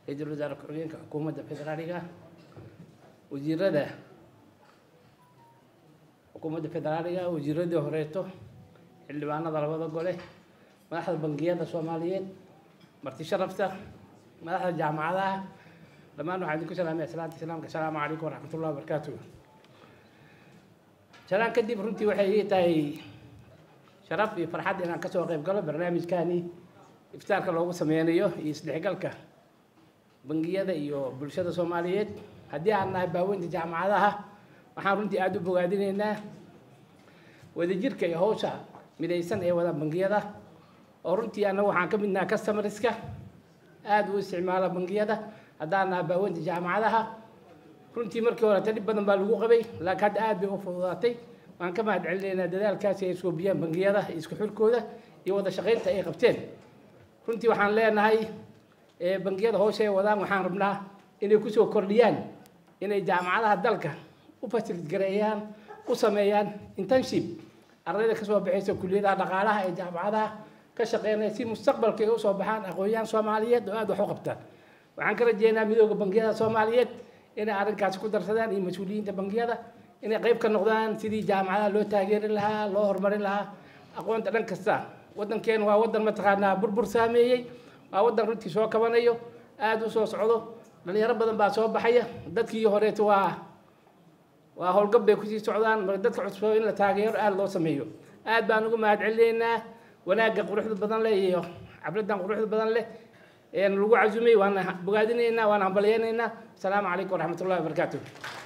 ra-iisul wasaare ku-xigeenka xukuumadda federaaliga wasiirada xukuumadda federaaliga wasiiradii horeeto xildhibaanada labada gole madaxda bangiyada soomaaliyeed marti sharafta madaxda jaamacadaha dhammaan waxaan idinku salaamaya salaanta islaamka asalaamu calaykum waraxmat ullahi wabarakaatu salaan kadib runtii waxay ii tahay sharaf iyo farxad inaan kasoo qayb galo barnaamijkani iftaarka loogu sameynayo iyo isdhexgalka bangiyada iyo bulshada soomaaliyeed haddii aan nahay baaweynta jaamacadaha waxaan runtii aada u bogaadinaynaa wadajirka iyo hawsha midaysan ee wada bangiyada oo runtii annagu waxaan ka mid nahay customarska aada u isticmaala bangiyada haddaan nahay baaweynta jaamacadaha runtii markii horeta dhib badan baa lagu qabay laakiin hadda aad bay u fududaatay waan ka mahad celinaynaa dadaalkaasi ay iskoobiyaan bangiyada isku xirkooda iyo wada shaqaynta ay qabteen runtii waxaan leenahay bangiyada hoosha ay wadaan waxaan rabnaa inay kusoo kordhiyaan inay jaamacadaha dalka u fasilid gareeyaan u sameeyaan internship ardayda kasoo baxaysa kuliyadaha dhaqaalaha ee jaamacadaha ka shaqeynaya si mustaqbalka ay usoo baxaan aqoon-yahan soomaaliyeed oo aada wax u qabtaan waxaan ka rajeynaa midooda bangiyada soomaaliyeed inay arrinkaasi ku darsadaan iyo mas-uuliyiinta bangiyada inay qayb ka noqdaan sidii jaamacadaha loo taageeri lahaa loo horumarin lahaa aqoonta dhan kasta waddankeenu waa waddan mataqaanaa burbur saameeyey waa waddan runtii soo kabanayo aada u soo socdo dhalinyaro badan baa soo baxaya dadkii horeeto waa waa howlgab bay kusii socdaan marka dadka cusub in la taageero aada loo sameeyo aad baan ugu mahad celinaynaa wanaagga quruxda badan leh iyo cabraddan quruxda badan leh lagu casumay waana bogaadinaynaa waana hambalyaynaynaa asalaamu calaykum waraxmat ullahi wabarakaatu